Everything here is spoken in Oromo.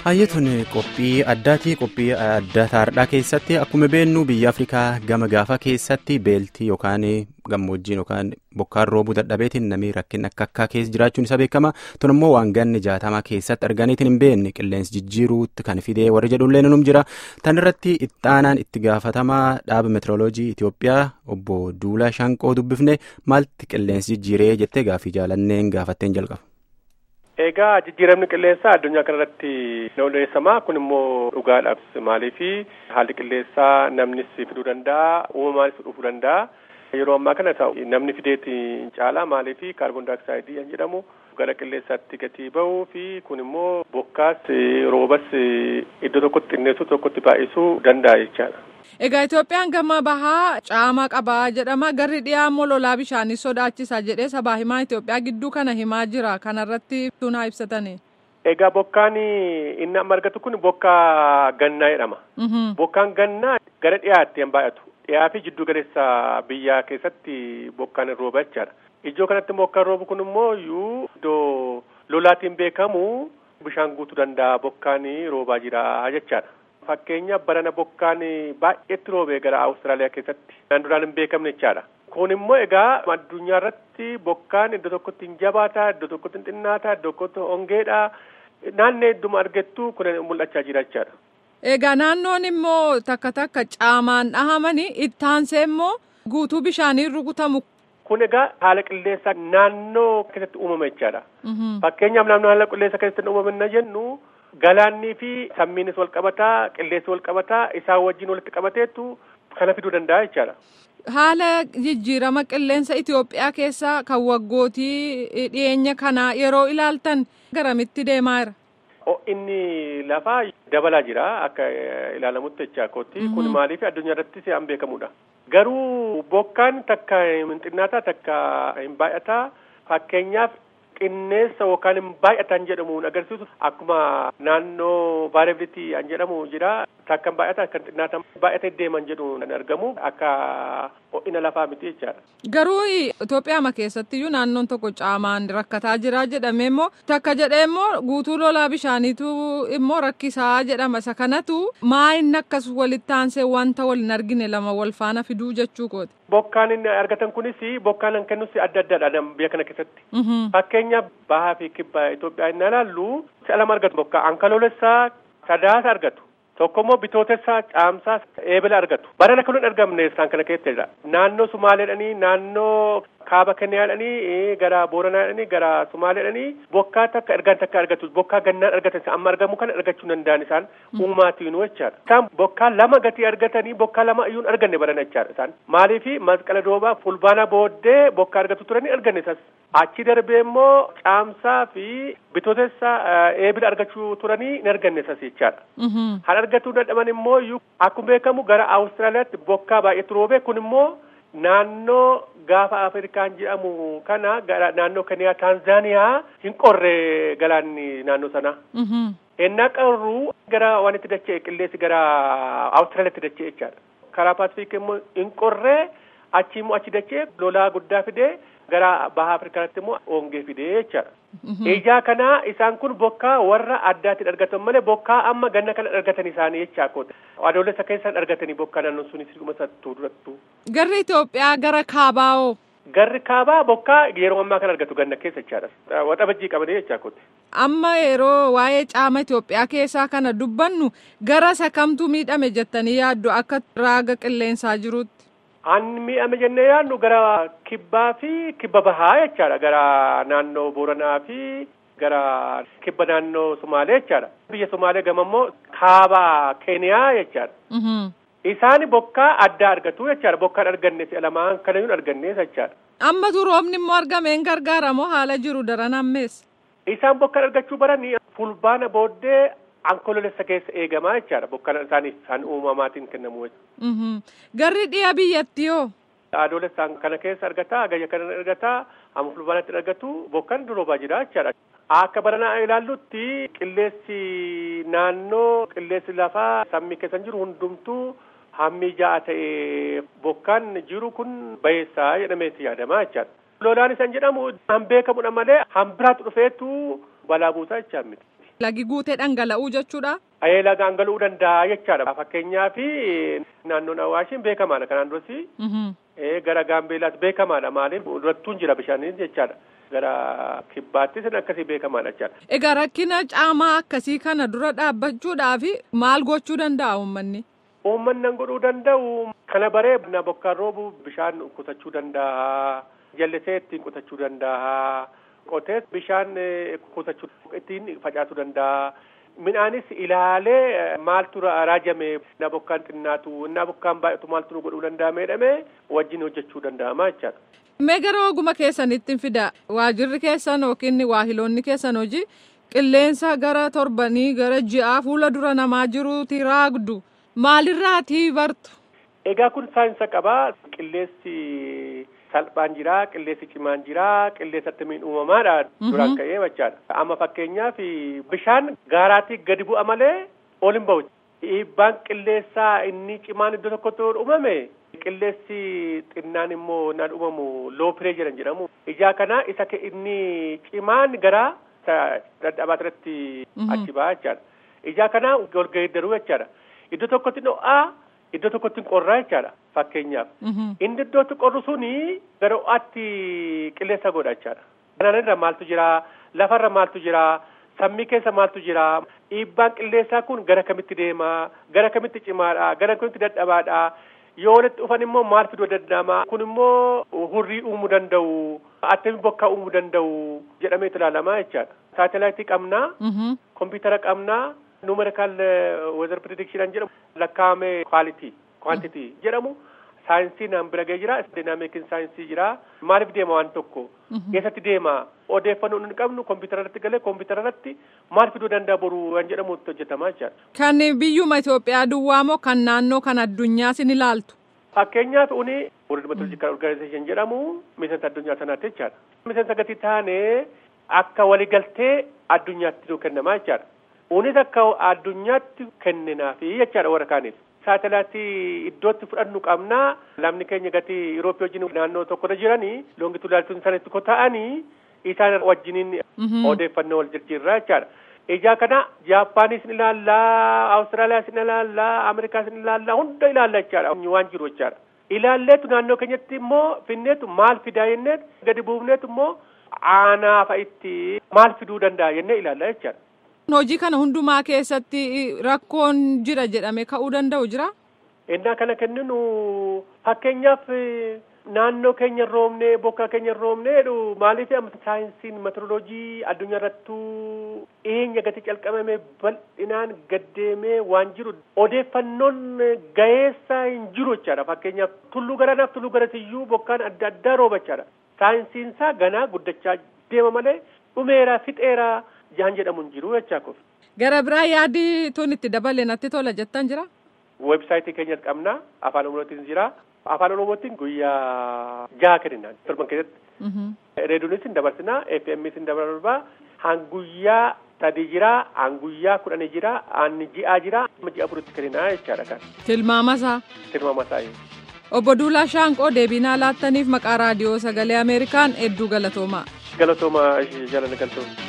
Hayyetuun qophii addaatii qophii adda taardhaa keessatti akkuma beeknu biyya Afrikaa gama gaafa keessatti beeltii yookaan gammoojjiin yookaan bokkaan roobuu dadhabeetiin namni rakkina akka akkaa keessa jiraachuun isa beekama. Tun immoo waan ganni jaatamaa keessatti arganiitiin hin beekne qilleensi jijjiiruutti kan fidee warri jedhullee num jira. Tan irratti ittaanaan itti gaafatamaa dhaaba meetirooloojii Itoophiyaa obbo Duulaa Shanqoo dubbifne maalti qilleensi jijjiiree jettee gaafii jaalanneen gaafatteen jalqaba. Egaa jijjiiramni qilleensaa addunyaa kanarratti ni odeessamaa kun immoo dhugaadhaaf maaliifi haalli qilleensaa namnis fiduu danda'a uumamaanis dhufuu danda'a yeroo ammaa kana namni fideeti caala maaliifi kaarboon daayoksaaydii kan jedhamu gara qilleensaatti gatii ba'uu fi kun immoo bokkaas roobas iddoo tokkotti xinneessuu tokkotti baay'isuu danda'a jechaadha. Egaa Itoophiyaan gama bahaa caamaa qabaa jedhama garri dhiyaa immoo lolaa bishaanii sodaachisa jedhee sabaa himaa Itoophiyaa gidduu kana himaa jira kanarratti tunaa ibsatani. Egaa bokkaan inni amma argatu kun bokkaa gannaa jedhama. Bokkaan gannaa gara dhiyaatti hin baay'atu. Dhiyaa fi jiddu galeessa biyyaa keessatti bokkaan rooba jechaadha. Ijoo kanatti bokkaan roobu kun immoo iyyuu iddoo lolaatiin beekamu bishaan guutuu danda'a bokkaan roobaa jira jechaadha. Fakkeenya barana bokkaan baay'eetti roobee gara Awustiraaliyaa keessatti kan duraan hin beekamne jechaadha. Kun immoo egaa addunyaa irratti bokkaan iddoo tokkotti hin jabaataa, iddoo tokkotti hin xinnaataa, iddoo tokkotti hongeedha. Naannoo hedduma argattu kun mul'achaa jira jechaadha. Egaa naannoon immoo takka takka caamaan dhahamanii ittaansee immoo guutuu bishaaniin rukutamu. Kun egaa haala qilleensaa naannoo keessatti uumame jechaadha. Fakkeenyaaf naannoo haala qilleensaa keessatti uumame jennu. Galaannii fi sammiinis wal qabataa qilleensi wal qabataa isaan wajjin walitti qabateetu kana fiduu danda'a jechaadha. Haala jijjiirama qilleensa Itoophiyaa keessaa kan waggootii dhiyeenya kanaa yeroo ilaaltan garamitti deemaa jira? Inni lafaa dabalaa jira akka ilaalamutti jechaa kootti kun maaliif addunyaa irratti se'an beekamudha. Garuu bokkaan takka hin xinnaataa takka hin baay'ataa fakkeenyaaf. Qinneessa yookaan baay'atan jedhamuun agarsiisu akkuma naannoo vaarabilitii an jedhamu jira takka baay'ata kan xinnaatan baay'atee deeman jedhu kan argamu akka ho'ina lafaa miti jechaadha. Garuu Itoophiyaa keessatti iyyuu naannoon tokko caamaan rakkataa jira jedhamee immoo takka jedhee immoo guutuu lolaa bishaaniitu immoo rakkisaa jedhama isa kanatu maa inni akkas walitti aansee wanta wal hin argine lama wal faana fiduu jechuu kooti. Bokkaan inni argatan kunis bokkaan kan kennus adda addaadha biyya kana keessatti. Fakkeenyaaf bahaa fi kibba Itoophiyaa inni ilaallu si'a lama argatu bokkaa ankaloolessaa sadaasa argatu. Tokko immoo bitootessaa caamsaa eebila argatu. Barana kan hin argamne isaan kana keessadha. Naannoo Sumaaleedhanii naannoo kaaba Kenniyaadhanii gara Booranaadhanii gara Sumaaleedhanii bokkaa takka ergaan takka argatu. Bokkaa gannaan argatan amma argamu kana argachuu danda'an isaan uumaatiin jechaadha. Isaan bokkaa lama gatii argatanii bokkaa lama iyyuu hin arganne barana jechaadha isaan. Maaliifi masqala doobaa fulbaana booddee bokkaa argatu turanii arganne isas. Achi darbee immoo caamsaa fi bitootessaa eebila argachuu turanii hin arganne isas jechaadha. Kan argatuu dadhaban immoo iyyuu akkuma beekamu gara Awustiraaliyaatti bokkaa baay'eetu roobee kun immoo naannoo gaafa Afrikaan jedhamu kana gara naannoo Keniyaa Taanzaaniyaa hin qorre galaanni naannoo sanaa. Ennaa qarruu gara waan itti dacha'e qilleensi gara Awustiraaliyaatti dacha'e jechaadha. Karaa Paasifiik immoo hin qorree achi immoo achi dacha'e lolaa guddaa fidee gara baha Afrikaatti immoo hongee fidee jechaadha. Ijaa kanaa isaan kun bokkaa warra addaatiin argatan malee bokkaa amma ganna kana argatan isaanii jechaa koota. Adoolessa keessaan argatanii bokkaa naannoon sunis dhuma sattuu durattu. Garri Itoophiyaa gara kaabaa'oo. Garri kaabaa bokkaa yeroo ammaa kan argatu ganna keessa jechaadha. Waxabajjii qabanii jechaa kooti. Amma yeroo waa'ee caama Itoophiyaa keessaa kana dubbannu gara isa kamtu miidhame jettanii yaaddu akka raaga qilleensaa jirutti. An miidhame jennee yaadnu gara kibbaa fi kibba bahaa jechaadha. Gara naannoo Booranaa fi gara kibba naannoo Sumaalee jechaadha. Biyya Sumaalee gama immoo kaaba Keeniyaa jechaadha. Isaan bokkaa addaa argatu jechaadha. Bokkaan arganne si'a lamaan kana hin arganne jechaadha. Ammatu roobni immoo argameen gargaaramoo haala jiru daran ammeessa. Isaan bokkaan argachuu baranii fulbaana booddee Ankololessa keessa eegamaa jechaadha. Bokkaan isaaniif isaan uumamaatiin kennamu. Garri dhiya biyyattii hoo? Adoolessaan kana keessa argataa, gayya kana argataa, amma fulbaanatti argatu bokkaan roobaa jira jechaadha. Akka baranaa ilaallutti qilleensi naannoo qilleensi lafaa sammii keessa jiru hundumtuu hammi ja'a ta'e bokkaan jiru kun bayeessaa jedhameeti yaadamaa jechaadha. Lolaan isaan jedhamu han beekamudha malee han biraatti dhufeetu balaa buusaa jechaa miti. lagi guutee dhangala'uu jechuudha. Ayee laga dhangala'uu danda'a jechaadha. Fakkeenyaaf naannoon Awaashiin beekamaadha kanaan duratti. Gara Gaambeelaas beekamaadha maaliif durattuun jira bishaanii jechaadha. Gara kibbaattis akkasii beekamaadha jechaadha. Egaa rakkina caamaa akkasii kana dura dhaabbachuudhaaf maal gochuu danda'a uummanni? Uummanni godhuu danda'u kana baree na bokkaan roobu bishaan qusachuu danda'a. Jallisee ittiin qusachuu danda'a. Qotee bishaan qusachuu ittiin facaasuu danda'a. Midhaanis ilaalee maaltu raajame na bokkaan xinnaatu na bokkaan baay'atu maaltu nu godhuu danda'a jedhamee wajjin hojjechuu danda'ama jechaadha. Mee gara oguma keessanitti fida waajirri keessan yookiin waahiloonni keessan hojii qilleensa gara torbanii gara ji'aa fuula dura namaa jiruuti raagdu maalirraatii bartu? Egaa kun saayinsa qabaa qilleensi salphaan jira qilleensi cimaan jira qilleensa attamiin uumamaadha duraan ka'ee jechaadha. Amma fakkeenyaaf bishaan gaaraatii gadi bu'a malee ol hin bahu. Dhiibbaan qilleensaa inni cimaan iddoo tokkotti uumame qilleensi xinnaan immoo naan uumamu loo pireejiran jedhamu. Ijaa kana isa inni cimaan gara dadhabaa irratti achi ba'a jechaadha. Ijaa kana ol geeddaruu jechaadha. Iddoo tokkotti dho'aa iddoo tokkotti qorraa jechaadha fakkeenyaaf. Inni iddootti qorru suni gara ho'aatti qilleensa godha jechaadha. Kanarra maaltu jira lafarra maaltu jira sammii keessa maaltu jira dhiibbaan qilleensaa kun gara kamitti deema gara kamitti cimaadha gara kamitti dadhabaadha. yoo walitti dhufan immoo maal fiduu danda'ama kun immoo hurrii uumuu danda'u attami bokkaa uumuu danda'u jedhameetu ilaalamaa jechaadha. Saatalaayitii qabnaa kompiitara qabnaa numerikaal weezar predikshinaan jedhamu lakkaa'ame kwaalitii kwaantitii jedhamu saayinsii naan bira ga'ee jira dinaamikiin saayinsii jira maaliif deema waan tokko eessatti deema odeeffannoo nun qabnu kompiitara irratti galee kompiitara irratti maal fiduu danda'a boru waan jedhamu hojjetamaa jechaadha. Kan biyyuma Itoophiyaa duwwaa moo kan naannoo kan addunyaas ni ilaaltu? Fakkeenyaaf uni World Meteorological Organization jedhamu miseensa addunyaa sanaatti jechaadha. Miseensa gati taanee akka waliigaltee addunyaatti nu kennamaa jechaadha. Unis akka addunyaatti kenninaafi jechaadha warra kaaniif. Saatalaayitii iddootti fudhannu qabnaa lamni keenya gatii Yurooppii wajjin naannoo tokkorra jiranii loongituudaaltuun sanatti ko ta'anii isaan wajjiniin odeeffannoo wal jijjiirraa jechaadha. Ijaa kana Jaappaanis ni ilaallaa, Awustiraaliyaas ni ilaallaa, Ameerikaas ni ilaallaa, hunda ilaalla jechaadha waan jiru jechaadha. Ilaalleetu naannoo keenyatti immoo finneetu maal fidaa jenneetu gadi buufneetu immoo aanaa fa'itti maal fiduu danda'a jennee ilaalla jechaadha. Hojii kana hundumaa keessatti rakkoon jira jedhame ka'uu danda'u jira? Innaa kana kenninu fakkeenyaaf naannoo keenya roobnee bokkaa keenya roobnee maaliif saayinsiin meteoroloojii addunyaa irrattuu dhiyeenya gati calqabame bal'inaan gaddeemee waan jiru odeeffannoon gaheessaa hin jiru jechaadha fakkeenyaaf tulluu garanaaf tulluu garatiyyuu bokkaan adda addaa rooba jechaadha saayinsiinsaa ganaa guddachaa deema malee dhumeeraa fixeeraa jaan jedhamu hin jiru jechaa kof. Gara biraa yaadi tun itti dabale natti tola jettan jira? Weebsaayitii keenyas qabna afaan oromootiin jira. afaan oromootiin guyyaa jaha kenninaan torban keessatti. Reediyoonis hin dabarsinaa FM's hin dabarsinaa hanguyyaa sadii jira hanguyyaa kudhanii jira aanni ji'aa jira ji'a afuritti kenninaa jechaadha kan. Tilmaamasaa. Tilmaamasaa. Obbo Duulaa Shaanqoo deebinaa laattaniif maqaa raadiyoo sagalee Ameerikaan hedduu galatoomaa. Galatoomaa jaalala galtooma.